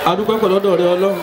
adúpẹ́ pẹ̀lú ọ̀dọ̀ rẹ ọlọ́run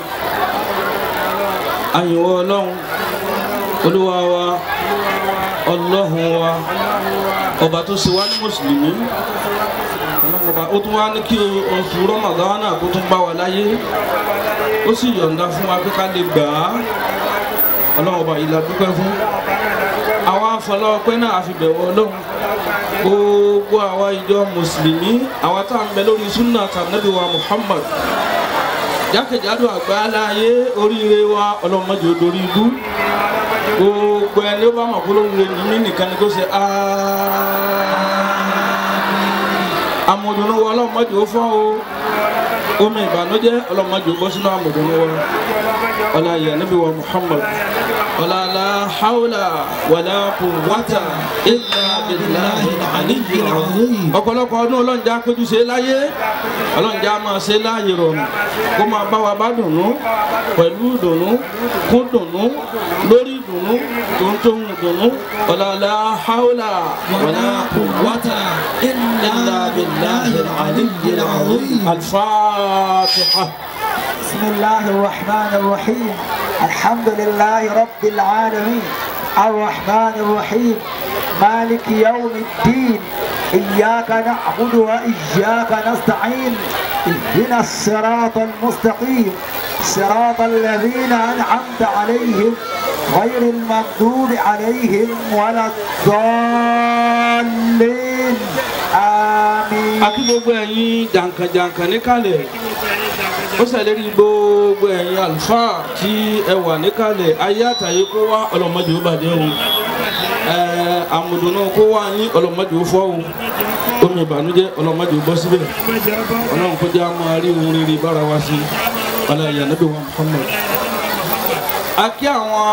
àyìnwó ọlọ́run olúwa wa ọlọ́run wa ọba tó ṣe wá ní mùsùlùmí ọba ó tún wá ní kí oṣù rọmọdánà kó tún bá wa láyé ó sì yọ̀ǹda fún wa pé ká lè gbà á ọlọ́run ọba yìí la dúpẹ́ fún àwa afọlọ́pẹ́ náà àfi bẹ̀wọ̀ ọlọ́run gbogbo àwa ìjọ mùsùlùmí àwa tá à ń bẹ lórí súnà tànàbí wa muhammad jákèjádò àgbáláyé oríire wa ọlọ́mọdé odori ibú gbogbo ẹni ó bá mọ̀ kó lóríire ní mí nìkan ni kó ṣe amòdùnú wa ọlọ́mọdé ó fọ́ o omi ìbànújẹ́ ọlọ́mọdé ó bọ́ sínú amòdùnú wa ọláyé níbi wa muhammad ọlọ́lá haúlà wàlá quwwata illa billahi aliyu ọ̀pọ̀lọpọ̀ ọdún ọlọ́njà péjú ṣe láyé ọlọ́njà máa ṣe láàyè rọrùn kó máa bá wa bá dùnú pẹ̀lú dùnú kún dùnú lórí dùnú tó ń tó ń dùnú ọlọ́lá haúlà wàlá quwwata illa billahi aliyu alfatiha. بسم الله الرحمن الرحيم الحمد لله رب العالمين الرحمن الرحيم مالك يوم الدين إياك نعبد وإياك نستعين اهدنا الصراط المستقيم صراط الذين أنعمت عليهم غير المغضوب عليهم ولا الضالين آمين akí gbogbo ẹ̀yin jàǹkànjàǹkàn níkàlẹ̀ ó ṣèlérí gbogbo ẹ̀yin àlùfáà tí ẹ wà níkàlẹ̀ ayé àtàyè kó wá ọlọ́mọdé ó bàdé o ẹ̀ẹ́ àmùdùnú kó wá yín ọlọ́mọdé ó fọ́ o omi ìbànújẹ́ ọlọ́mọdé ó bọ́ síbẹ̀ ọlọ́run kó jẹ́ àmọ́ àrí ohun rere bára wa sí ọlọ́run ìyànàbí wa Muhammad. a kí àwọn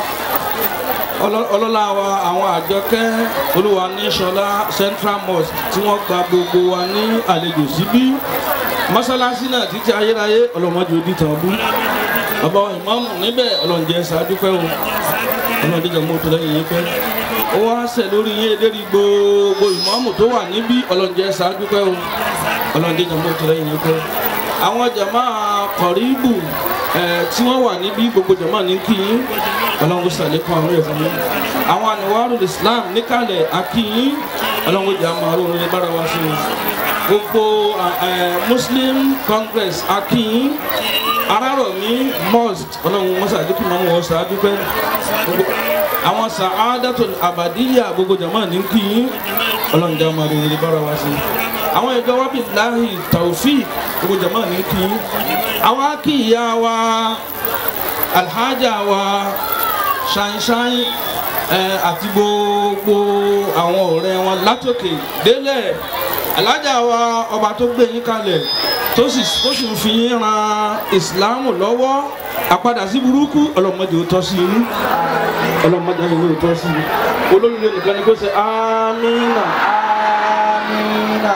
ọlọ́lá wa àwọn àjọkẹ́ olúwa ní sọlá central mosque tí wọ́n gba gbogbo wa ní àlejò síbí mọ́sálásí náà títí ayérayé ọlọ́mọdé odi tàn bú bàbá ìmáàmù níbẹ̀ ọlọ́njẹ́ ṣáájú pẹ́ o ọlọ́dẹ jẹ́ mọ́tò lẹ́yìn yín pẹ́ ó wá ṣẹ̀ lórí yín edéri gbogbo ìmáàmù tó wà níbí ọlọ́njẹ́ ṣáájú pẹ́ o ọlọ́dẹ jẹ́ mọ́tò lẹ́yìn yín pẹ́ àwọn jàmá kọ̀ríbù tí wọ́n wà níbí gbogbo jàmá ní kí yín ọlọ́run sàlékún àwọn ẹ̀fọn yín àwọn àníwárò islam níkàlẹ̀ akíyín ọlọ́run jà máa rò ní bára wa sí i gbogbo muslim congress akíyín arárọ̀mí mosque ọlọ́run wọn sàdúkú máa ń wọ sàdúpẹ́ àwọn sàádàtò àbàdíyà gbogbo jàmá ní kíyín ọlọ́run jà máa rò ní bára wa sí i àwọn ìjọ wábì láhì taofik gbogbo jàmá ní kíyín àwọn akíyà wa alhaja wa ṣáínṣáín àti gbogbo àwọn ọ̀rẹ́ wọn látòkè délẹ̀ alájà wa ọba tó gbé yín kalẹ̀ tó sì tó sì ń fi yín ran ìsìláàmù lọ́wọ́ àpadà sí burúkú ọlọ́mọdé ó tọ́ sí yín ọlọ́mọdé ó tọ́ sí yín olóríire nìkan ni kó ṣe amínà آمين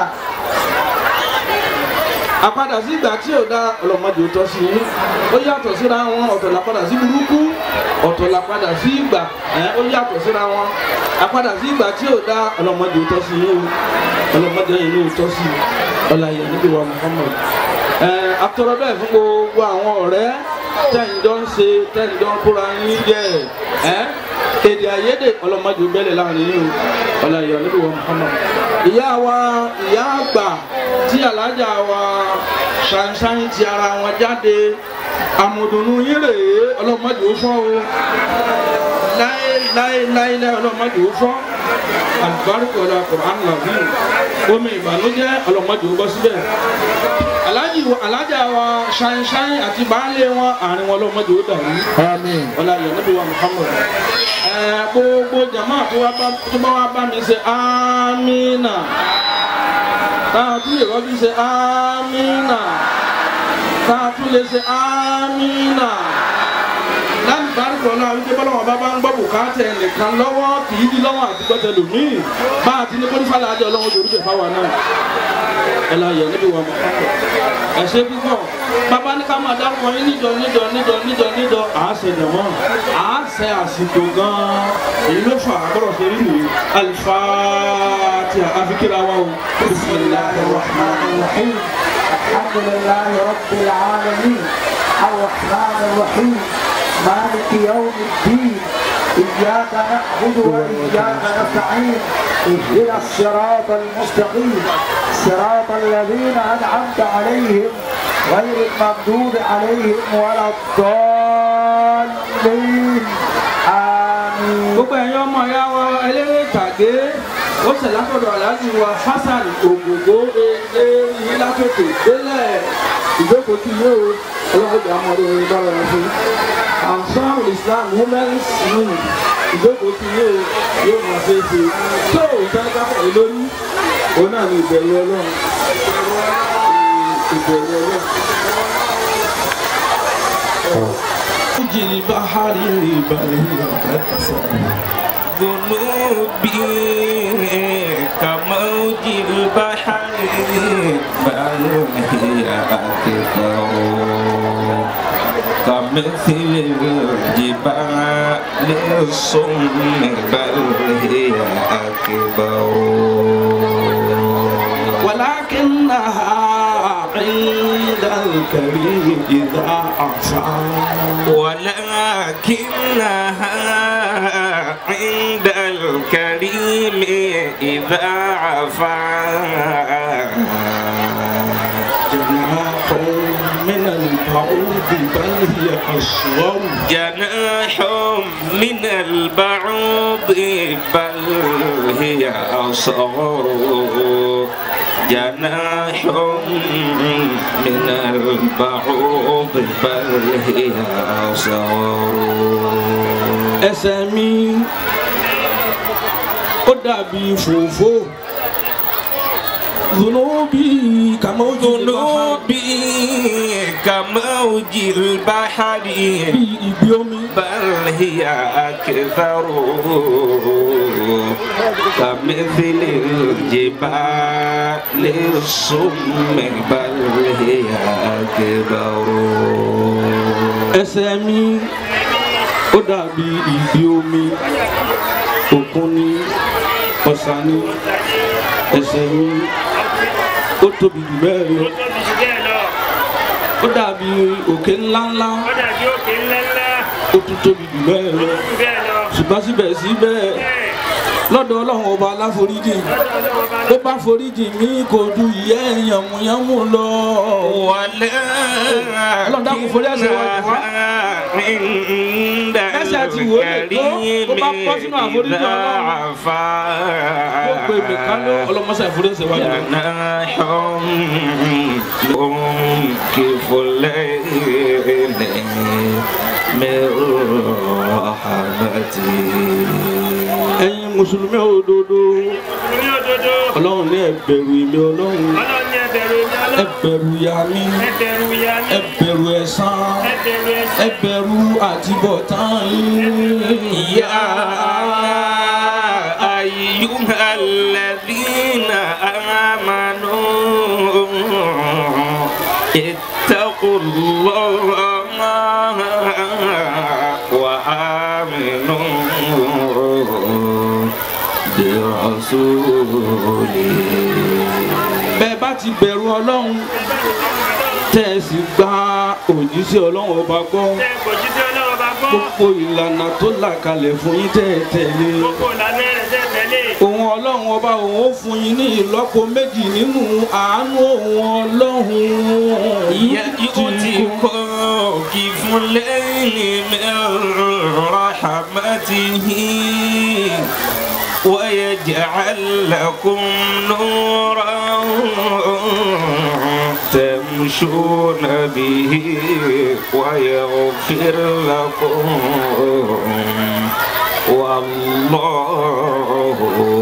àpadà sí ìgbà tí ò dá ọlọ́mọdé ó tọ́ sí yín ó yàtọ̀ síra wọn ọ̀tọ̀ làpadà sí burúkú ọ̀tọ̀ làpadà sí ìgbà ẹ̀ ó yàtọ̀ síra wọn àpadà sí ìgbà tí ò dá ọlọ́mọdé ó tọ́ sí yín o ọlọ́mọdé yìí ló tọ́ sí ọláyé níbi wa Muhammad ẹ̀ àtọ̀rọ̀ bẹ́ẹ̀ fún gbogbo àwọn ọ̀rẹ́ tẹ̀yìndọ́ ń ṣe tẹ̀yìndọ́ ń kóra yín jẹ́ ẹ̀ èdè àìyedè ọlọ́mọdé ó bẹ́lẹ̀ láàrin yín o ọláyé níbi wa Muhammad ìyá wa ìyá àgbà tí alájà wa ṣàǹṣàǹ ti ara wọn jáde àmọ̀dùnú yín rèé ọlọ́mọdé ó fọ́ o láéláéláé ọlọ́mọdé ó fọ́ àlùbáríkọ̀ ọ̀la Qur'an làbíyù omi ìbànújẹ́ ọlọ́mọdé ó bọ́ síbẹ̀ alájì alájà wa ṣàǹṣàǹ àti baálé wọn àárín wọn ọlọ́mọdé ó dàrú آمين ọlá yẹn níbi wa Muhammad ẹ gbogbo jama tó wá bá tó bá wá bá mi ṣe amina táwọn tún lè rọ́bí ṣe amina táwọn tún lè ṣe amina láti bárúkọ náà wípé bọ́lọ́wọ́n bá bá ń gbọ́ bùkátà ẹnìkan lọ́wọ́ kì í di lọ́wọ́ àti gbọ́tẹ lòmíì bá a ti ní kó nífàlà àjọ ọlọ́wọ́ torí bẹ̀ fáwa náà ẹ la yẹ níbi wa Muhammad ẹ ṣe púpọ̀ bàbá ní ká máa dárúkọ yín níjọ níjọ níjọ níjọ níjọ à á ṣe jẹ̀mọ́ à á ṣe àsìkò gan-an èyí ló fà á gbọ́dọ̀ ṣe rí nìyí alifatiha àfikìrà wa o bisimilahi rahman rahim الحمد لله رب العالمين الرحمن الرحيم مالك يوم الدين إياك نعبد وإياك نستعين اهدنا الصراط المستقيم صراط الذين أنعمت عليهم غير المغضوب عليهم ولا الضالين آمين gbogbo ẹ̀yin ọmọ ìyá wa eléré ìtàgé ó ṣẹ̀ látọ̀dọ̀ aláàjì wa hasan ògògó ilé yìí látòkè délẹ̀ ìjókòó tí yóò ọlọ́dẹ amọ̀dé bára wọn fún ansar islam women's union ìjókòó tí yóò yóò máa ṣe é ṣe tó ìtàn kápọ̀ yìí lórí òun náà ní ìbẹ̀rù ọlọ́run ìbẹ̀rù ọlọ́run. جري بحري بري ذنوبي كموج البحر بل هي أكثر كمثل الجبال الصم بل هي أكبر ولكنها عند الكريم إذا عصى ولكنها عند الكريم إذا عفا جناح من البعوض بل هي أصغر جناح من البعوض بل هي أصغر جناح من البعوض بل هي أصغر ẹsẹ̀ mi ó dàbí fòfó zunubi kàmójú ذنوبي كموج البحر bí ibi omi بل هي أكثر كمثل الجبال الصم بل هي أكبر ẹsẹ̀ mi ó dàbí ibi omi òkun ni ọ̀sà ni ẹsẹ̀ mi ó tóbi jù bẹ́ẹ̀ lọ tóbi jù bẹ́ẹ̀ lọ ó dàbí òkè ńláńlá ó dàbí òkè ńláńlá ó tún tóbi jù bẹ́ẹ̀ lọ jù bẹ́ẹ̀ lọ ṣùgbọ́n síbẹ̀síbẹ̀ bẹ́ẹ̀ lọ́dọ̀ ọlọ́run ọba aláforíjì lọ́dọ̀ ọlọ́wọ́ bá bó bá foríjì mí kò ju ìyẹ́ yànmùyánmù lọ. Ọlọ́run dákun forí ẹ̀ṣẹ̀ wa jì wá. عند Ẹ̀ṣẹ̀ ti wò lè tó, tó bá bọ́ sínú àforíjì Ọlọ́run. ó pe mìkan ló ọlọ́mọṣẹ́ ìforíṣẹ́ wájú. جناح منكف الليل من رحمته ẹ̀yin mùsùlùmí òdodo ní òdodo ọlọ́run ní ẹ̀bẹ̀rù ìmí ọlọ́run ọlọ́run ní ẹbẹ̀rù ní ọlọ́run ẹ̀bẹ̀rù ya mí ẹbẹ̀rù ya ní ẹ̀bẹ̀rù ẹ̀san ẹbẹ̀rù ẹsẹ̀ ẹ̀bẹ̀rù àtibọ̀tán yín. يا أيها الذين آمنوا اتقوا الله وآمنوا برسوله bẹ́ẹ̀ bá ti bẹ̀rù ọlọ́run tẹ́ ẹ sì gba òjíṣẹ́ ọlọ́run ọba gbọ́ tẹ kò jí sí ọlọ́wọ́ bá gbọ́ gbogbo ìlànà tó là kalẹ̀ fún yín tẹ́ ẹ tẹ̀lé gbogbo ìlànà rẹ̀ tẹ tẹ̀lé òun ọlọ́run ọba òun ó fún yín ní ìlọ́po méjì nínú àánú òun ọlọ́run يأتيكم كفلين من رحمته ويجعل لكم نورا تمشون به ويغفر لكم والله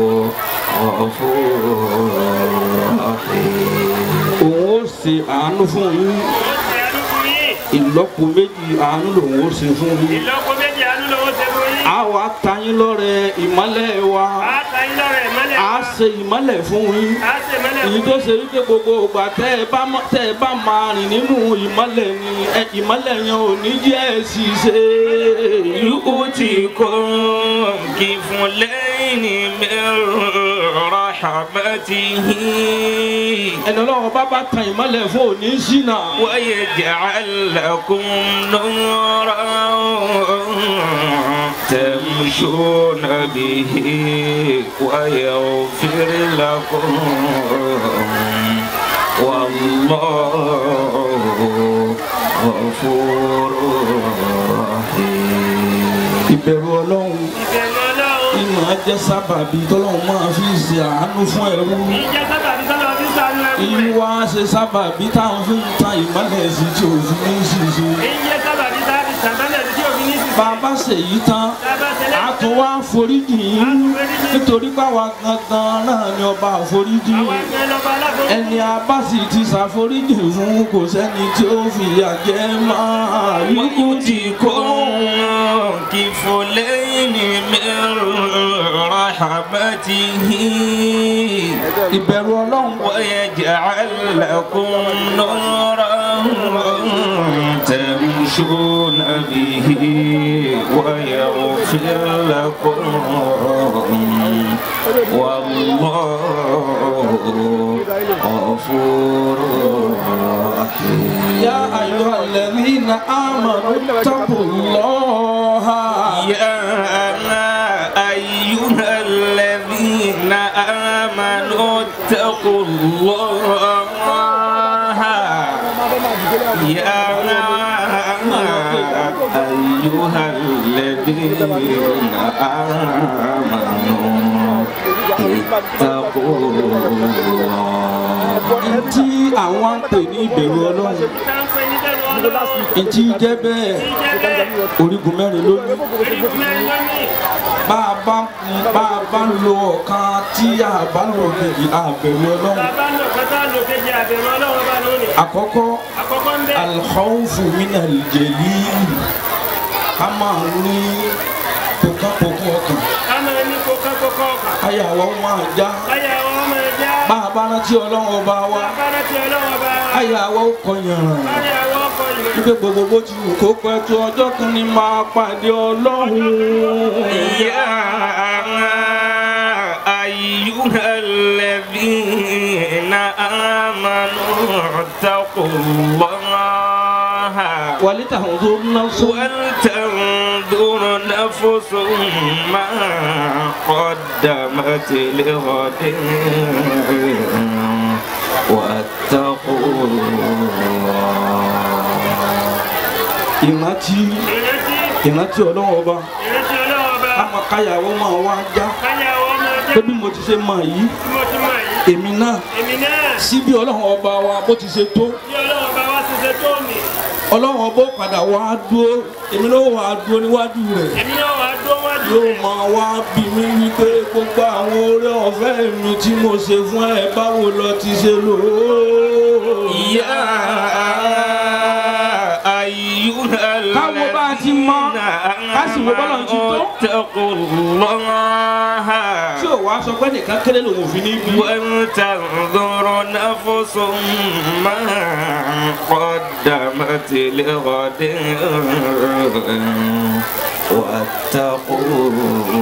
غفور رحيم òun ó ṣe àánú fún yín ṣe àánú fún yín ìlọ́po méjì àánú lòun ó ṣe fún yín ìlọ́po méjì àánú lọ́wọ́ ṣe fún yín a wá ta yín lọ́rẹ ìmọ́lẹ̀ wa á ta yín lọ́rẹ̀ mọ́lẹ̀ a ṣe ìmọ́lẹ̀ fún yín á ṣe mọ́lẹ̀ èyí fún tó yín ṣe wípé gbogbo ìgbà tẹ́ ẹ bá mọ́- tẹ́ ẹ bá máa rìn nínú ìmọ́lẹ̀ ni ẹ ìmọ́lẹ̀ yẹn ò ní jẹ́ ẹ sì ṣe يؤتكم كفلين من رحمته ẹni ọlọ́run bá bá tan ìmọ́lẹ̀ fún òní ṣìnà. ويجعل لكم نورا تمشون به ويغفر لكم والله غفور رحيم ìbẹ̀rù ọlọ́run ìbẹ̀rù ọlọ́run ìmọ̀ jẹ́ sábàbí tọ́lọ́run máa fi ṣe àánú fún ẹrú. ìjẹ́ sábàbí sọ́lọ́ fi sànú ẹrú ìlú rẹ̀ wa ṣe sábàbí táwọn fi ń tan ìmọ́lẹ̀ sí tí òfin ní ṣìṣe. ìjẹ́ sábàbí sábàbí sàmẹ́lẹ̀ tí òfin ní sísè bàbá ṣèyí tán sábà tẹ́lẹ̀ a tún wá foríjì yín nítorí báwa gangan náà ni ọba àforíjì àwọn ẹgbẹ́ lọ́ba aláboyún ẹni abá sì ti ṣàforíjì fún kò sẹ́ni tí ó fìyà jẹ máa yíkú ti kó. كفلين من رحمته ìbẹ̀rù ọlọ́run ويجعل لكم نورا تمشون به ويغفر لكم والله غفور رحيم يا أيها الذين آمنوا اتقوا الله يا أيها الذين آمنوا اتقوا الله يا أيها الذين آمنوا اتقوا الله ntí àwọn ń pè ní ìbẹ̀rù ọlọ́run táǹpẹ́ ní bẹ̀rù ọlọ́run ntí jẹ́ bẹ́ẹ̀ ìjẹ́ bẹ́ẹ̀ orígun mẹ́rin lónìí orígun mẹ́rin lónìí bá a bá bá a bá lo ọ̀kan tí a bá lò kejì àbẹ̀rù ọlọ́run bàbá lò kọ́tà lò kejì àbẹ̀rù ọlọ́run bá lónìí àkọ́kọ́ àkọ́kọ́ ń bẹ̀ alkhawfu minal jalil ká máa ní pòkápòkó ọkàn ká máa ní kókókókó ọkàn ayàwó máa já káyà wọn máa já bá a bá rántí ọlọ́run ọba wa bàbá rántí ọlọ́run bá ayàwó kọyàn káyà wọn kọ ìlú wípé gbogbo bó ti wù kó pẹ́ tó ọjọ́ kan ní máa pàdé ọlọ́run. يا أيها الذين آمنوا اتقوا الله ولتنظر نفس ولتنظر نفس ما قدمت لغد واتقوا الله ìrántí ìrántí ìrántí ọlọ́run ọba ìrántí ọlọ́run bá àmọ́ káyàwó máa wá já káyà wọn máa já pé bí mo ti ṣe mọ̀ yìí bí mo ti mọ̀ yìí èmi náà èmi náà sí bí ọlọ́run ọba wa bó ti ṣe tó bí ọlọ́run bá wá ṣiṣẹ́ tó mi ọlọ́run ọba ó padà wá dúró èmi ló wà á dúró níwájú rẹ̀ èmi náà wàá dúró wájú yóò rẹ̀ máa wá bí mi wípé gbogbo àwọn oore ọ̀fẹ́ mi tí mo ṣe fún ẹ báwo lọ ti ṣe lò ó. يا أيها káwo bá a ti mọ ká sì wo bọ́lọ̀ ti tó اتقوا الله tí ò wá sọ pé nìkan kéré lòun ò fi ní bí. ولتنظر نفس ما قدمت لغد واتقوا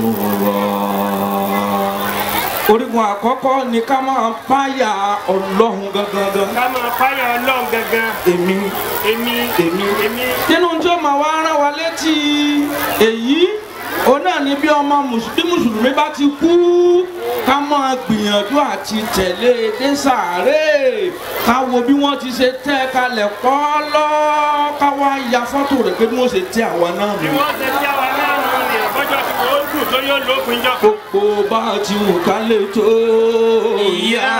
الله orígun àkọ́kọ́ ni ká máa páyà ọlọ́run gangan. ká máa páyà ọlọ́run gangan èmi èmi èmi èmi nínú tí ó máa wá rán wa létí èyí òun náà ni bí ọmọ mùsùlùmí mùsùlùmí bá ti kú ká máa gbìyànjú àti tẹ̀lé e dé sàárè ká wo bí wọ́n ti ṣe tẹ́ ẹ kalẹ̀ pọ́ọ́lọ́ ká wá ya fọ́tò rẹ̀ pé bí wọ́n ṣe tẹ́ àwa náà bí nù. wọ́n ṣe tí àwa náà mú ni bọ́jọ́ tí wọ́n dùn tó yóò lópin jọ kan. gbogbo bá a ti wù ká lè tó. يا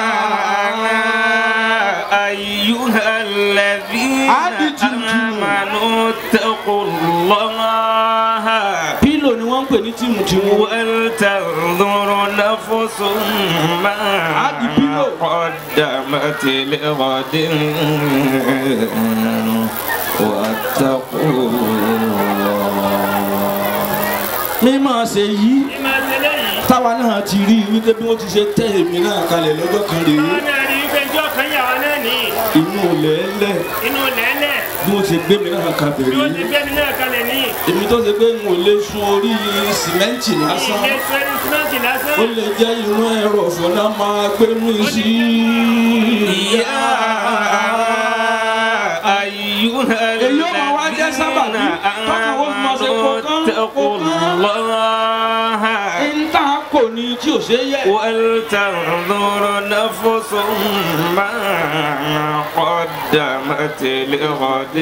أيها الذين عادي تنجو. آمنوا اتقوا الله pílò ni wọ́n ń pè ní tìmùtìmù. ولتنظر نفس ما عادي بيلو. قدمت لغد واتقوا الله mímọ̀ ṣe yí ní máa ṣe léyìí táwa náà ti rí i wípé bí wọ́n ti ṣe tẹ́ èmi náà kalẹ̀ lọ́jọ́ kan rèé táwọn náà rí i pé njọ́ kan yà wá náà nìyí inú lẹ́lẹ̀ inú lẹ́lẹ̀ bí wọ́n ṣe gbé mi náà kalẹ̀ bí ó ti rí gbé mi náà kalẹ̀ ní èmi tó ṣe pé n ò lè sun orí sìmẹ́ǹtì lásán ilé sẹ́ni símẹ́ǹtì lásán ó lè jẹ́ inú ẹ̀rọ ọ̀fọ̀nà máa gbé mi sí يا أيها èyí ó máa wá jẹ́ sábàbí tọ́ka ó máa ṣe kọ̀ọ̀kan اتقوا الله ń tà kò ní tí ò ṣe yẹ. ولتنظر نفس ما قدمت لغد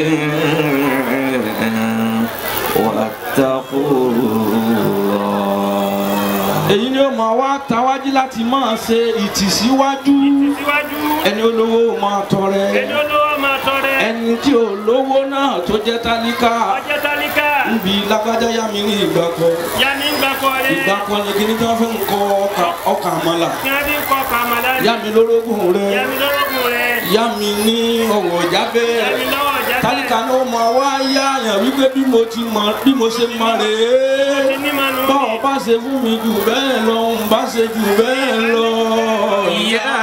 واتقوا الله èyí ni ó máa wá tawájú láti máa ṣe ìtìsíwájú síwájú ẹni olówó máa tọrẹ ẹni olówó máa tọrẹ ẹni tí olówó náà tó jẹ́ tálíkà ọjọ́ tálíkà níbi lágbájá yá mi ní ìgbà kan yá mi ń gbà kọ́ rẹ ìgbà kan ni kíní tí wọ́n fi ń kọ ọkà- ọkà àmàlà kí wọ́n fi ń kọ́ kàmàlà yá mi lórógùn rẹ yá mi lọ́rọ́gùn rẹ yá mi ní ọ̀wọ̀ jábẹ́ yá mi lọ́wọ́ ọjà tálíkà ni ó máa wá yá àyàn wípé bí mo ti mọ bí mo ṣe mọ rèé ti ní mànú báwo bá ṣe fún mi jù bẹ́ẹ̀ lọ ń bá ṣe jù bẹ́ẹ̀ lọ. يا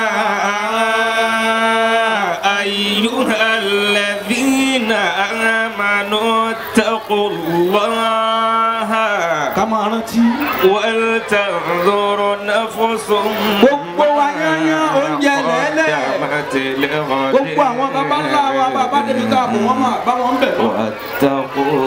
أيها الذين آمنوا اتقوا الله ká máa rántí. ولتنظر نفس Gbogbo wa yányá oúnjẹ lẹ́lẹ̀. قدمت لغد gbogbo àwọn baba ńlá wa bàbá débi ká bò wọ́n máa bá wọn bẹ̀ lọ. واتقوا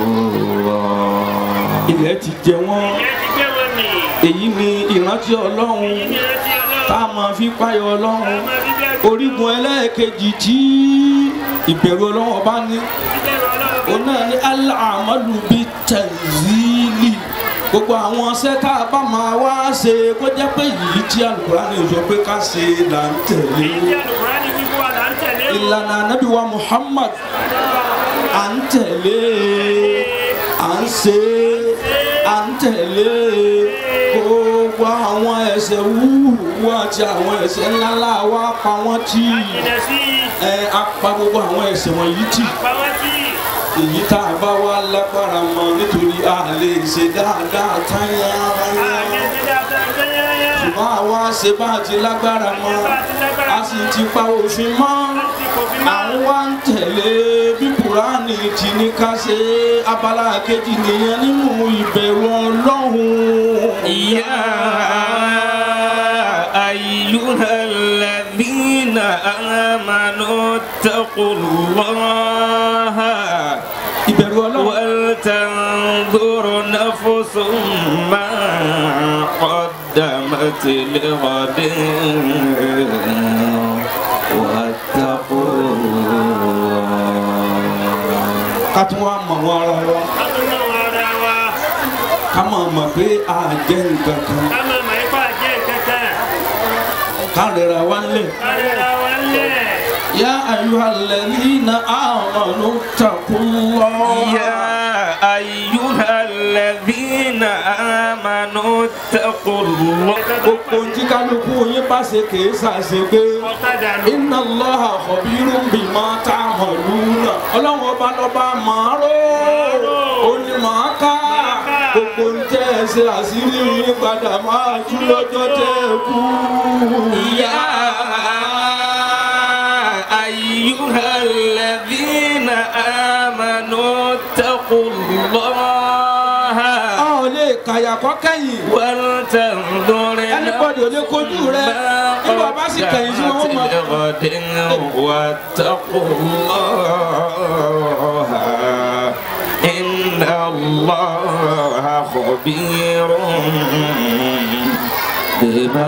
الله ilẹ̀ ti jẹ wọ́n ìyẹn ti gbé wọn mì èyí ni ìrántí ọlọ́run ìyẹn ti tá ọlọ́run a máa fi páyọ ọlọ́run máa fi bẹ́ẹ̀ orígun ẹlẹ́ẹ̀kejì tí ìbẹ̀rù ọlọ́run ọba ní bẹ́ẹ̀ ọlọ́run òun náà ní aláàmọ́lù bíi tẹ̀síìlì gbogbo àwọn ṣẹ́ tá a bá máa wá ṣe kó jẹ́ pé yìí tí Al-Qur'ani sọ pé ká ṣe là ń tẹ̀lé èyí tí àlùkùránì wíwú wa là ń tẹ̀lé o. ìlànà ànábì wa Muhammad à ń tẹ̀lé à ń ṣe à ń tẹ̀lé gbogbo àwọn ẹ̀ṣẹ̀ wúwo àti àwọn ẹ̀ṣẹ̀ ńláńlá wa pa wọ́n tì jìnà sí ẹ apá gbogbo àwọn ẹ̀ṣẹ̀ wọ̀nyí tì pàwọ́tì èyí tá a bá wá lágbára mọ nítorí a lè ṣe dáadáa táyà àmì wáyà ẹ̀sẹ̀ dáadáa gbẹ́yẹ́yẹ́ ṣùgbọ́n àwa ṣe bá a ti lágbára mọ a sì ti pa òfin mọ́ láti kò fi à máa ń wá ń tẹ̀lé bí kùránì ti ní ká ṣe abala kejì nìyẹn nínú ìbẹ̀rù ọlọ́run. يا أيها الذين آمنوا اتقوا الله ìbẹ̀rù ọlọ́run. ولتنظر نفس ما قدمت لغد واتقوا الله ká tún wá mọ̀ wọ́n ara wa látúnú ara wa ká mọ̀ mọ̀ pé a jẹ́ nǹkan kan ká máa mọ̀ ipá jẹ́ kankan ká rẹra wá lẹ̀. káríra wa lẹ̀ يا أيها الذين آمنوا اتقوا الله يا أيها الذين آمنوا اتقوا الله gbogbo tí kálukú yín bá ṣe kìí ṣàṣegbé ọ̀kadà ló inna Allaha khabirun bima ta'maluna ọlọ́run ọba lọ́ba màá ró ó ní màá ká gbogbo ń tẹ́ ẹ ṣe àṣírí yín padà máa tú lọ́jọ́ tẹ́ ẹ kú. يا أيها الذين آمنوا اتقوا الله a ò lè kàyà kọ́ kẹ́yìn ولتنظر Anybody ò lè kojú rẹ. Nígbà bá sì kẹ̀yìn sí wọn, wọ́n máa- لغد واتقوا الله إن الله خبير بما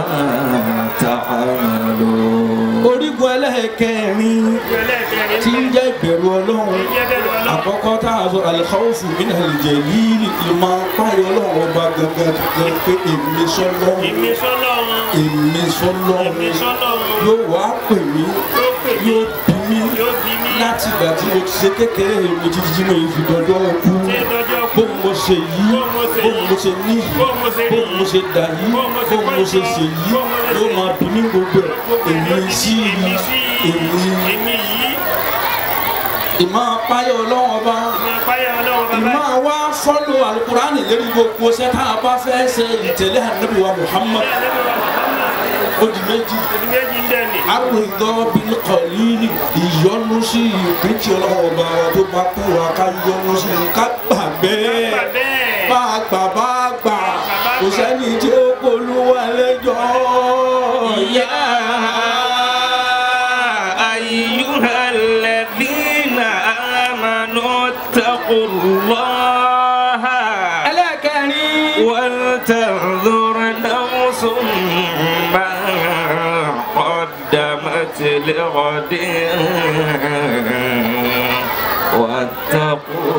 تعملون orígun ẹlẹ́ẹ̀kẹrin ẹlẹ́ẹ̀kẹrin tí ń jẹ́ ìbẹ̀rù ọlọ́run jẹ́ bẹ́ẹ̀ lọ́wọ́ àkọ́kọ́ tá a sọ alikawusu mi náà lè jẹ́ yìí ìmọ̀ apáyọ ọlọ́run ọba gangan gangan pé èmi sọlọ́run èmi sọ́lọ́run èmi sọlọ́run èmi sọ́lọ́run yóò wá pè mí yóò pè mí yóò bí mi yóò bí mi láti ìgbà tí mo ti ṣe kékeré mi títí tí mo yìí fi dọjọ́ kú ṣé lọ́jọ́ kú bóun mo ṣe yìí Bó mo ṣe bóun mo ṣe ní Bó mo ṣe rí bóun mo ṣe dà yìí Bó mo ṣe bóun mo ṣe ṣe yìí Bó mo ṣe yóò máa bí mi gbogbo ẹ̀ èmi sí èmi i sí èmi èmi yìí ìmọ̀ apáyọ ọlọ́run ọba ìmọ̀ apáyà ọlọ́run bàbá ìmọ̀ wa fọ́lọ̀ alukurani lórí gbogbo sẹ́tà bá fẹ́ ṣe ìtẹ̀lé ànábì wa Muhammad ó di méjì ẹni méjì ń dẹ́ni. àrùndọ́ bíi kọ̀lílì ìyọnu sí ìpín tí ọlọ́wọ́ bá wa tó bá kú wa ká yọnu sí i ká gbà bẹ́ẹ̀ Gbà bẹ́ẹ̀. bá a gbà bá a gbà kò sẹ́ni tí ó polúwa lẹ́jọ́ يا أيها الذين آمنوا اتقوا الله ẹlẹ́kẹ̀rin ولتنظر نفس ما قدمت لغد واتقوا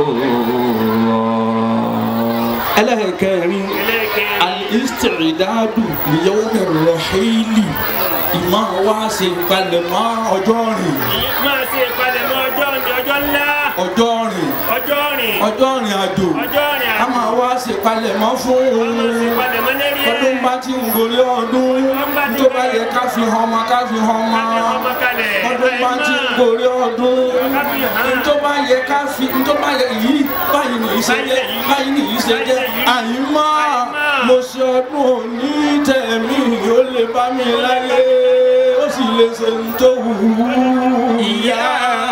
الله ẹlẹ́kẹ̀rin ẹlẹ́kẹ̀rin. al-isti'dadu li yawmi ar-rahili ìmọ̀ wá sí ìpalẹ̀mọ́ ọjọ́ rìn Èyí máa ṣe ìpalẹ̀mọ́ ọjọ́ ní ọjọ́ ńlá. ọjọ́ rìn ọjọ́ rìn. ọjọ́ rìn àjò ọjọ́ rìn a máa wá sí ìpalẹ̀mọ́ fún Wọ́n máa ṣe òun ìpalẹ̀mọ́ lérí ẹ̀. ọdún bá ti ń gorí ọdún tó bá yẹ ká fi hàn ọmọ ká fi hàn ọmọ Ká fi ọmọ kalẹ̀. ọdún bá ti ń gorí ọdún Ká fi hàn. tó bá yẹ ká fi tó bá yẹ yìí báyìí nìyí ṣe jẹ báyìí nìyí ṣe jẹ àyìnmá mo ṣe ọdún òní tẹ̀mí ó lè bá mi láyé ó sì lè ṣe ń tó wù ú. يا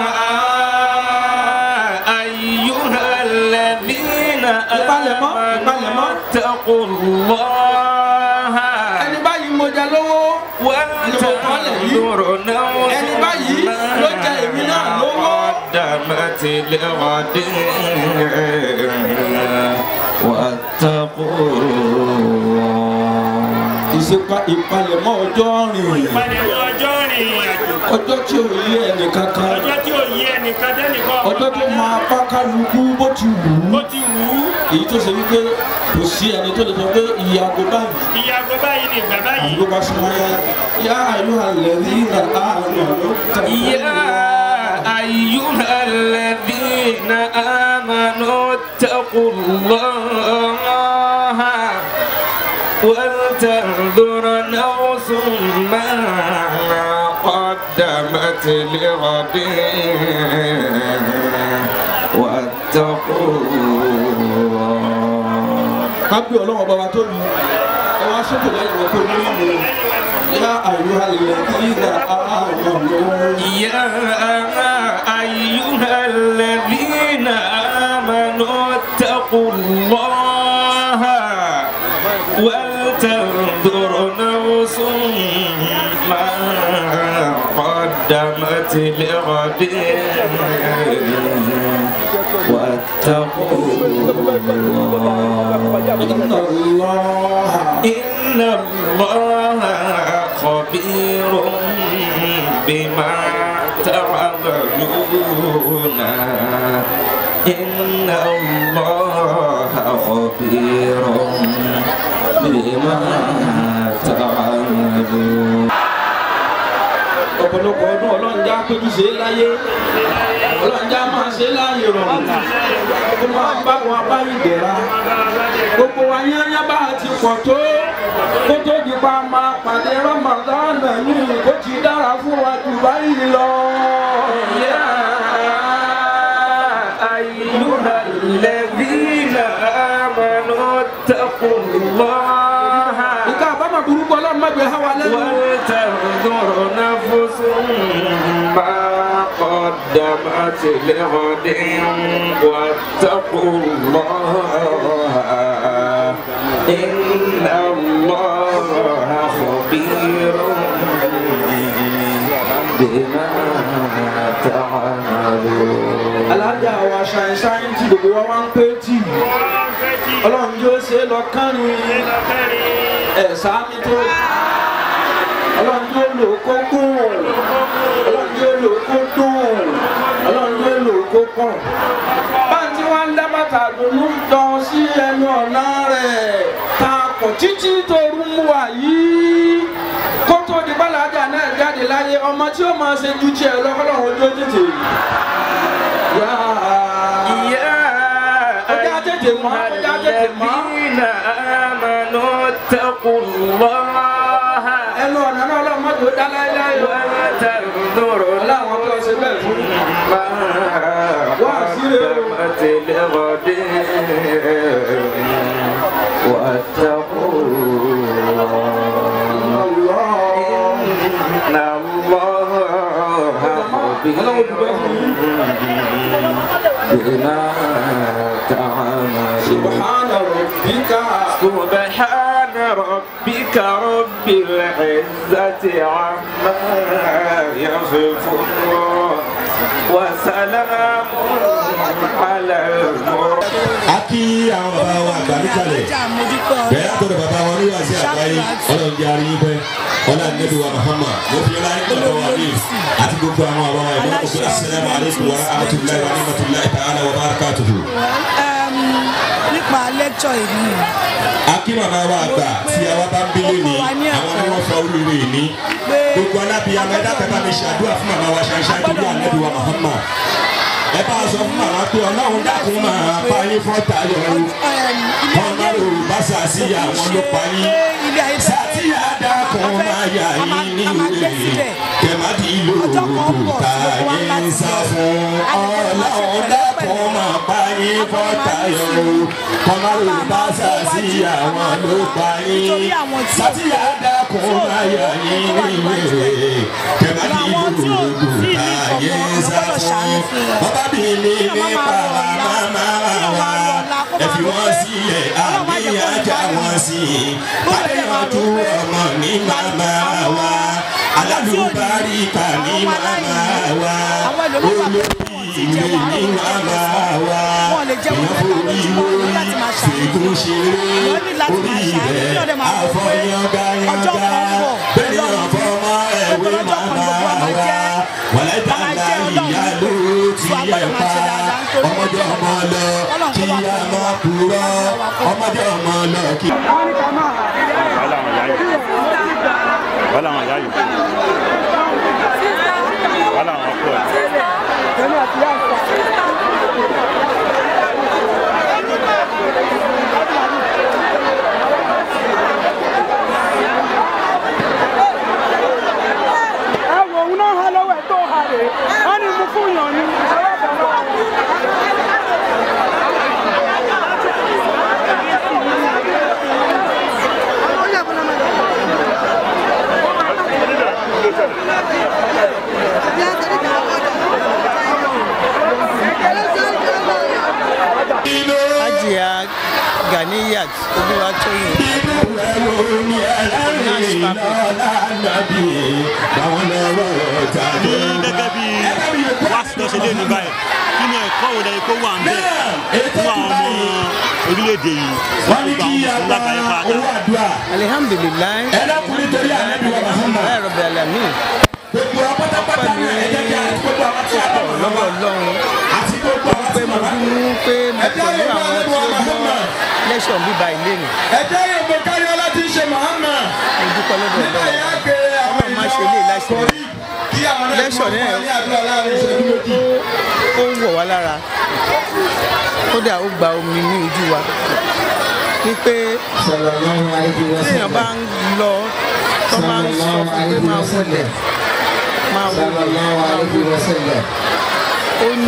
أيها الذين ìpalẹ̀mọ́ ìpalẹ̀mọ́ اتقوا الله ẹni báyìí mo jẹ lówó ولتنظر نفس ẹni báyìí ló jẹ èmi náà lówó. قدمت لغد واتقوا الله ìṣèpá ìpalẹ̀mọ́ ọjọ́ rìn ìpalẹ̀mọ́ ọjọ́ rìn àjò. ọjọ́ tí ò yé ẹnì kankan ọjọ́ tí ò yí ẹnìkan dẹ́nìkan. ọjọ́ tó máa bá kálukú bó ti wù ú bó ti wù ú. èyí tó ṣe wípé kò sí ẹni tó lè sọ pé ìyàgò báyìí ìyàgò báyìí ni ìgbà báyìí. àdúgbò bá súnmọ́ yá yá àyù àlẹ́ ní ìlà àárọ̀ ló tẹ̀lé. يا أيها الذين آمنوا اتقوا الله ولتنظر نفس ما قدمت لغد واتقوا الله kábí ọlọ́wọ́ bàbá tó lu ẹ wá sókè lẹ́yìn wọn kó ní ìlú yá àyù àlẹ́ ní ìlà àárọ̀ ló. يا أيها الذين آمنوا اتقوا الله ولتنظر نفس ما قدمت لغد واتقوا الله إن الله إن الله خبير بما تعملون إن الله خبير بما تعملون ọ̀pọ̀lọpọ̀ ọdún ọlọ́njà péjú ṣe é láyé ọlọ́njà máa ṣe é láàyè rọrùn kó máa bá wọn abáyé dẹ̀ra gbogbo wa yányá bá a ti pọ̀ tó kó tó di pa máa pàdé rọmọdánà ní kó ti dára fún wa jù báyìí lọ. يا أيها الذين آمنوا اتقوا الله nǹkan àbámọ̀ burúkú ọlọ́run má gbé há wa lẹ́nu. ولتنظر نفس ما قدمت لغد واتقوا الله إن الله خبير بما تعملون alájà wa ṣàìn ṣàìn tí gbogbo wa wá ń pé tì wọ́n fẹ́ tí ọlọ́run yóò ṣe é lọ kánrin ìlọ kẹrin. ẹ̀ sáámi tó ọlọ́run yóò lò ó kó gùn ọlọ́run yóò lò ó kó dùn ọlọ́run yóò lò ó kó pọ̀ báńtí wọn ń dá bàtà dùnú jọ sí ẹnu ọ̀nà rẹ̀ ta kò títí tó rú mú wa yìí kó tó di bàlájà náà jáde láyé ọmọ tí ó máa ṣe ju tiẹ̀ lọ́kọ́lọ́run ojú ó tètè yáa. يا Ọjà tètè mọ́, ọjà tètè mọ́. الذين آمنوا اتقوا الله ẹnu ọ̀nà náà ọlọ́run mọ́tò dá láéláé o. ولتنظر ọlọ́run tó ṣe bẹ́ẹ̀ fún mi. ما وأسير. قدمت لغد واتقوا الله الله خبير بما تعملون سبحان ربك سبحان ربك رب العزة عما يصفون وسلام على المرسلين a kí àwọn bàbá wa àgbà níkàlẹ̀ bẹ́ẹ̀ àtọ̀dọ̀ bàbá wa ní wàásù àgbáyé ọlọ́run jẹ́ àríyìn pẹ́ ọlá nẹ́bí wa Muhammad mo fi ọlá yín bàbá wa ní àti gbogbo àwọn àbá wa ìlú ọkọ̀ assalamu alaikum wa rahmatullahi wa rahmatullahi ta'ala wa barakatuhu. um, nípa lecture ìlú a kí màmá wa àgbà tí àwa bá ń bílẹ̀ ní àwọn ni wọ́n fa oríire ní gbogbo alábìyàmọ ẹ̀dá kẹta mi ṣàdúrà fún màmá wa ṣàṣà tó bí ànẹ́bí wa Muhammad ẹ bá a sọ fún màmá pé ọlọ́run dákun máa pa yín fọ́ta yọrù ọmọ yorùbá sàṣì àwọn ló pa yín sàtìyà dákun máa yà yín ní wèrè kẹmàdì lòdù tá yín sá fún ọlọ́run dákun máa pa yín fọ́ta yọrù ọmọ yorùbá sàṣì àwọn ló pa yín sàtìyà dákun máa yà yín ní wèrè kẹmàdì lòdù tá yín sá fún ọba bí mi nípa màmá wa ẹ fi wọ́n sílẹ̀ àbí ajá wọn sí i adéyànjú ọmọ ní màmá wa alálùbáríkà ní màmá wa olóríire ní màmá wa ìyàwó ìwé ṣègùn ṣeré orí rẹ̀ àfọyángáyángá bẹ́ẹ̀ ọ̀fọ́mọ ẹ̀wé màmá wa wàlẹ́dà ńlá ìyá ló ti yẹ pa ọmọdé ọmọ lọ kí a máa kúrọ ọmọdé ọmọ lọ kí. wàhálà àwọn ìyá yìí wàhálà àwọn ìyá yìí wàhálà àwọn ọkọ ẹ. ẹ wo òun náà ha lọ́wọ́ ẹ̀ tó ha rè é wọ́n ní mú fún yàn ní. Hajiya Ganiyat Olúwatóyìn inú ẹ̀rọ ni ẹlẹ́rìí lọ́la nàbí báwọn lọ́wọ́ ta ní ló gẹ́gẹ́ bí wáṣí tó ṣe lé ní báyìí kí ni ẹ̀kọ́ wo lẹ́yìn kó wà ń bẹ̀ fún àwọn ọmọ orílẹ̀-èdè yìí wọ́n ní gbogbo kí àwọn a mùsùlùmí gba lágbàáyé owó pátá. àdúrà alihamdulilayi ẹlẹ́kùnrin torí ànábì wa Muhammad láì rọ̀bì alamin gbogbo apátápátá náà ẹ jẹ́ kí a ti gbogbo àwọn tí a bá wọn lọ́wọ́ lọ́wọ́ ọlọ́run àti gbogbo àwọn pé tí mo màmá dúró pé mo pẹ̀lú àwọn tí ó gbọ́ lẹ́sọ̀n bíbá ilé mi ẹjẹ́ yóò gbé káyọ́lá tí ń ṣe Muhammad mo dúpẹ́ lọ́dọ̀ nígbà ọlọ́run yà á gbé àwọn Ọlọ́run máa ṣe ilé ìláṣẹ kọrí kí àwọn náà Lẹ́ṣọ̀ kí náà. wọ́n fún wa ní àdúrà láàrin ìṣẹ́jú méjì. ó ń wọ̀ wá lára kódà ó gba omi ní ojú wa wípé téèyàn bá ń lọ tó máa ń sọ fún pé máa wọlé máa wọlé máa wọlé ó ní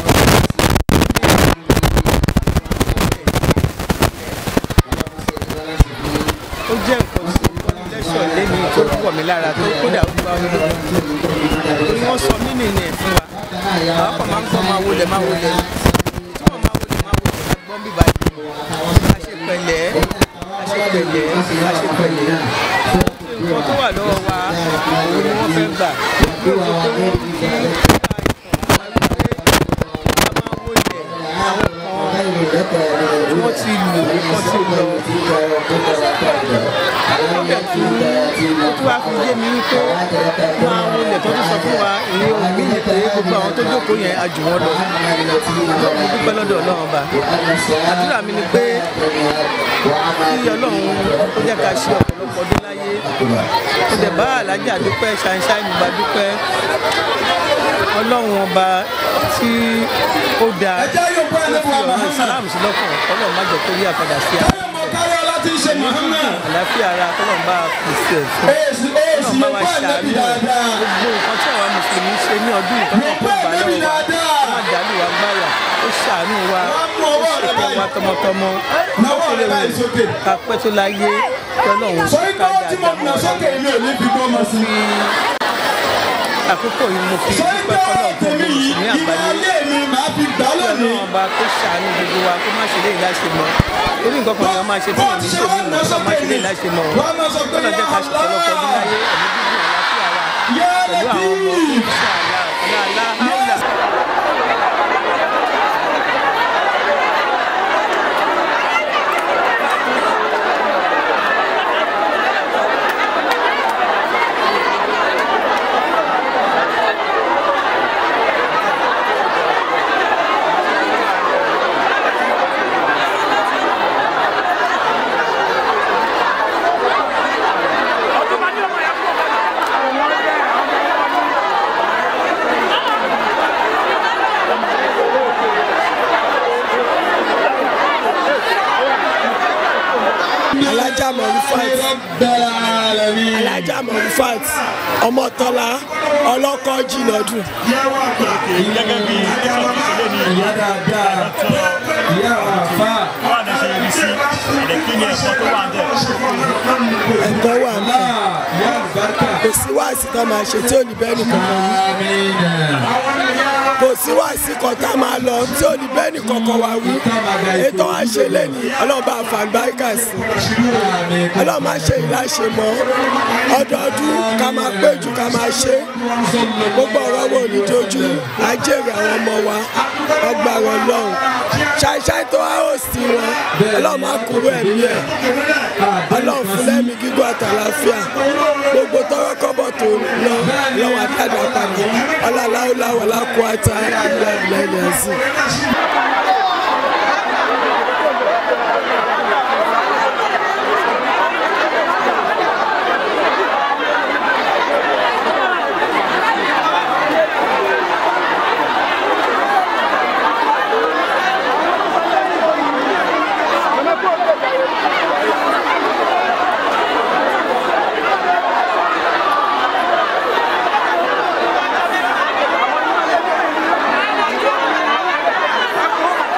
ó jẹ́ nǹkan tí lẹ́sọ̀ lẹ́ni tó wọ̀ mí lára tó kódà ó gba omi lójú torí wọ́n sọ mí nìyẹn ẹ̀ fún wa àwọn kan máa ń gbọ́ máa wọlé máa wọlé tí wọ́n máa wọlé máa wọlé máa gbọ́n bíbá yìí àṣepẹ̀lẹ́ àṣepẹ̀lẹ́ àṣepẹ̀lẹ́ nǹkan tó wà lọ́wọ́ wa òun ni wọ́n fẹ́ gbà pé o tó pé wọ́n fi máa wọlé àwọn kan wọ́n ti lò wọ́n ti lọ ọbẹ̀ tí ó tún wá fi yé mi wípé máa wọlé tó tún sọ fún wa ìyẹn òun bí yìí pé gbogbo àwọn tó jókòó yẹn a jù wọ́n lọ mo dúpẹ́ lọ́dọ̀ ọlọ́run ọba àdúrà mi ni pé kí ọlọ́run ó jẹ́ ká ṣe ọ̀pọ̀lọpọ̀ ọdún láyé ó dẹ̀ bá alájà dúpẹ́ ṣàǹṣàǹ gba dúpẹ́ ọlọ́run ọba tí ó dáa ẹjẹ́ yóò gbé tó fi ànábì wa ọ̀rọ̀ Muhammad ìsìlámù sí lọ́kàn ọlọ́run má jẹ́ kó rí àpadà sí àná káyọ̀ mọ káyọ́lá tí ń ṣe Muhammad àlàáfíà ara tọ́lọ́run bá pèsè ẹ̀ fún èsì èsì ọlọ́run bá yóò wa gbé ṣàánú ànábì ẹ̀ dáadáa gbogbo nǹkan tí àwa mùsùlùmí ṣe ní ọdún ìtọ́jú Mo kó pẹ́ gbà ànábì lọ́wọ́ wa dáadáa. ó má dàlú wa gbáyà ó ṣàánú wa Wọ́n mú ó ọwọ́ rẹ ṣètò báyìí. wa tọmọtọmọ Náwó rẹ báyìí sókè. ká pẹ́ tó láyé kí ọlọ́run sọ ká ikọ́ tí mo dáadáa nà mọ́ sókè ilé ò ní fi gbọ́ ọmọ sí i. àkókò yìí mo fi sọ́yìn dúpẹ́ pé fọlọ́ ọ̀rọ̀ fún tèmi gbogbo yìí mùsùlùmí ìwà àgbáyé ayé mi màá fi gbà kí lónìí. ọlọ́run ọba kó ṣàánú gbogbo wa kó má ṣe lè láṣẹ mọ́ torí nǹkan kan ni wọ́n máa ṣe tí wọ́n ní ṣe mí nǹkan kan máa ṣe lè láṣẹ mọ́ wọ́n á máa sọ pé kọ́nà jẹ́ ká ṣe ọ̀pọ̀lọpọ̀ ọdún láyé ẹ̀mí gígùn àlàáfíà wa yá pẹ̀lú àwọn ọmọ lẹ́tí. ìṣàlá ọ̀la aláhàlà. alájà mọ̀rúfàt bẹ́ẹ̀ ara mi. alájà mọ̀rúfàt ọmọtọ́lá ọlọ́kọ́ jìnnàdù gẹ́gẹ́ bí ẹ̀ṣọ́ tó ṣe lé ní ìyá dáadáa ìyá àfa wọ́n á dẹ̀ ṣe rí sí ẹ̀dẹ̀ kí ni ẹ̀kọ́ tó wà ń bẹ̀. ẹ̀kọ́ wà ń náà bẹ̀ ìyá àlùbáríkà. kò sí wáàsí kan máa ṣe tí ò ní bẹ́ẹ̀ nìkan kan wí amínà. kò sí wáàsí kan tá a máa lọ tí ò ní bẹ́ẹ̀ nìkan kan wá wí ètò wa ṣe lẹ́nu ọlọ́run bá fàǹbáríkà sí ọlọ́run máa ṣe ìláṣẹ mọ́ ọdọọdún ká máa péjú ká máa ṣe gbogbo ọ̀rọ̀ wo ní dojú ajẹ́rìí àwọn ọmọ wa ọgbàrọ̀ lọ́hùn ṣàìṣàì tó wá ó sí wọn ọlọ́run máa kúrò ẹ̀mí ẹ̀ ọlọ́run fún lẹ́mí gígùn àtàlàfíà gbogbo tọrọ kọ́bọ̀ tó lọ lọ́wọ́ àtàdà padà ọlọ́láwọ́láwọ́ lákòó àtà ìlà ìlà ìlà sí. Thank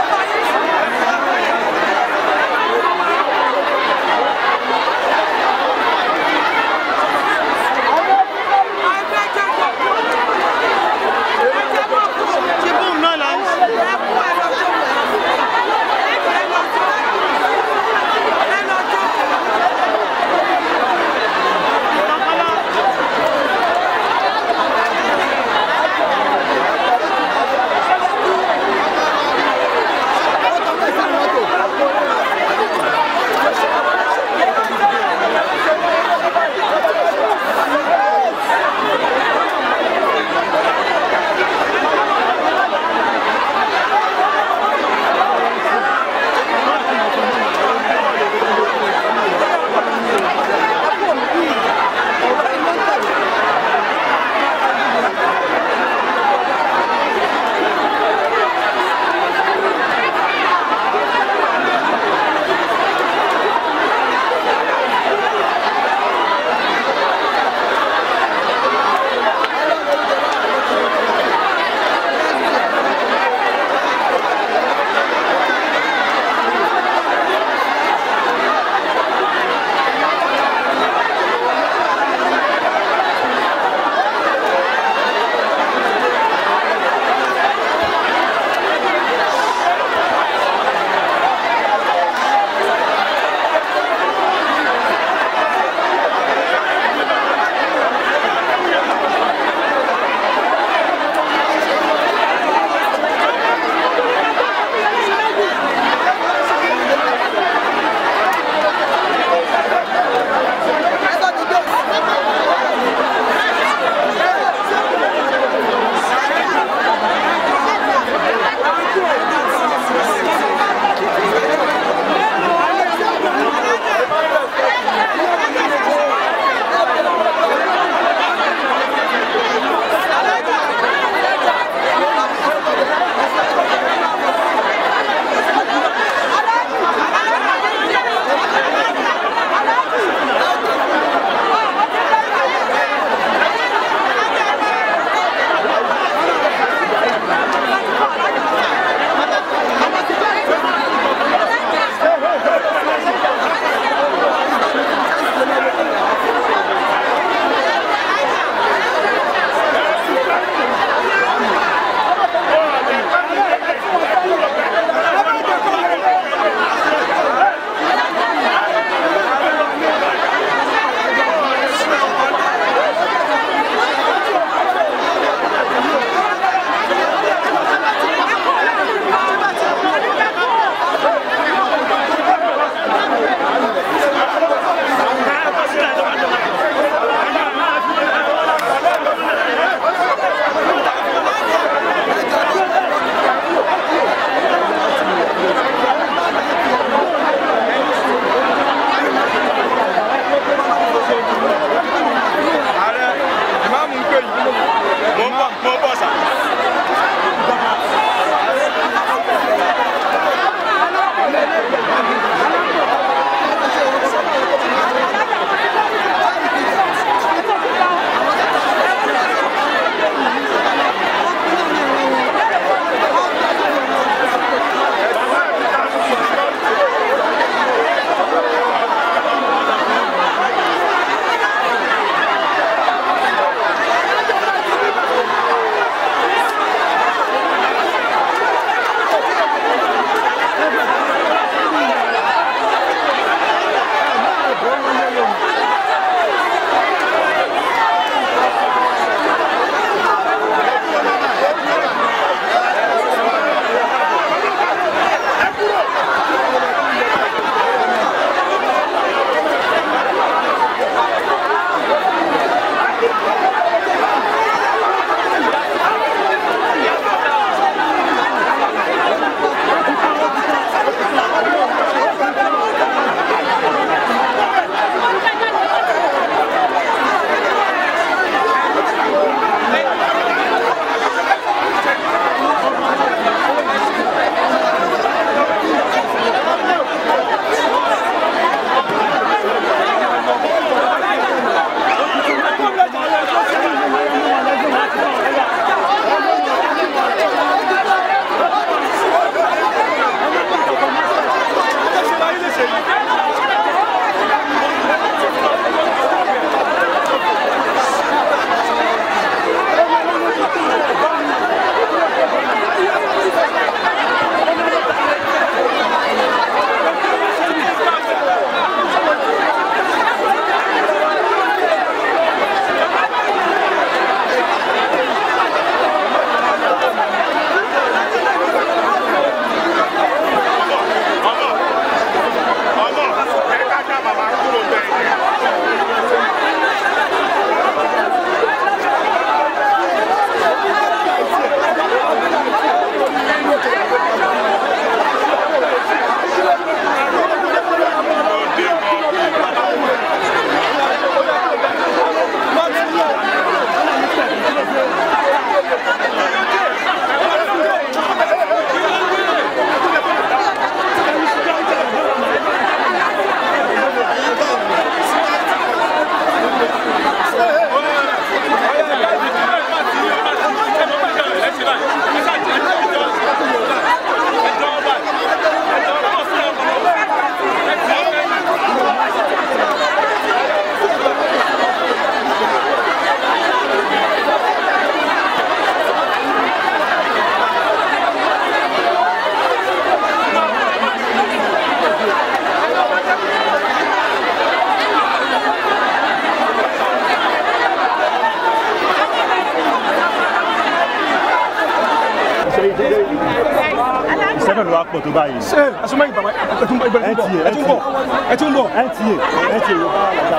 náà ló wá pọ̀ tó báyìí. ṣé ẹsùnmọ́ yìí bàbá ẹ tún bọ̀ ẹ tún bọ̀ ẹ tún bọ̀ ẹ tún bọ̀. nta nta ló bá wà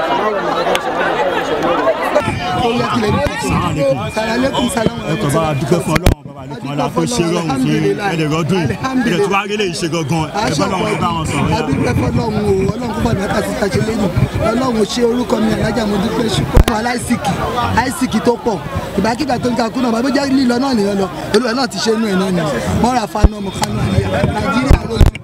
sàlálẹ́kùn sàlámù ẹ kò bá wa dúpẹ́ fún ọlọ́run bàbá lẹ́kùn ọlá tó ṣe rọrùn fún ẹ̀ẹ́dẹ̀ rọ́dún yìí ẹ̀ẹ́dẹ̀ tí wàá rí lè ṣe gangan ẹ̀ bá lọ́wọ́ bá wọn sọ̀rọ̀ yá. adúpẹ́ fọlọ́run o ọlọ́run kó bàbá kàtí ta ṣe lẹ́yìn ọlọ́run ṣe orúkọ mi alájà mo dúpẹ́ ṣùgbọ́n fún aláìsíkì àìsíkì tó pọ̀ ìbákígbà tó ń ka kúnà bàbá jẹ́ lílọ náà nìyẹn lọ olùwẹ̀ náà ti ṣe inú ẹ̀ náà ni mọ́ra fanu ọmọ kanu àyè nàìjíríà lójú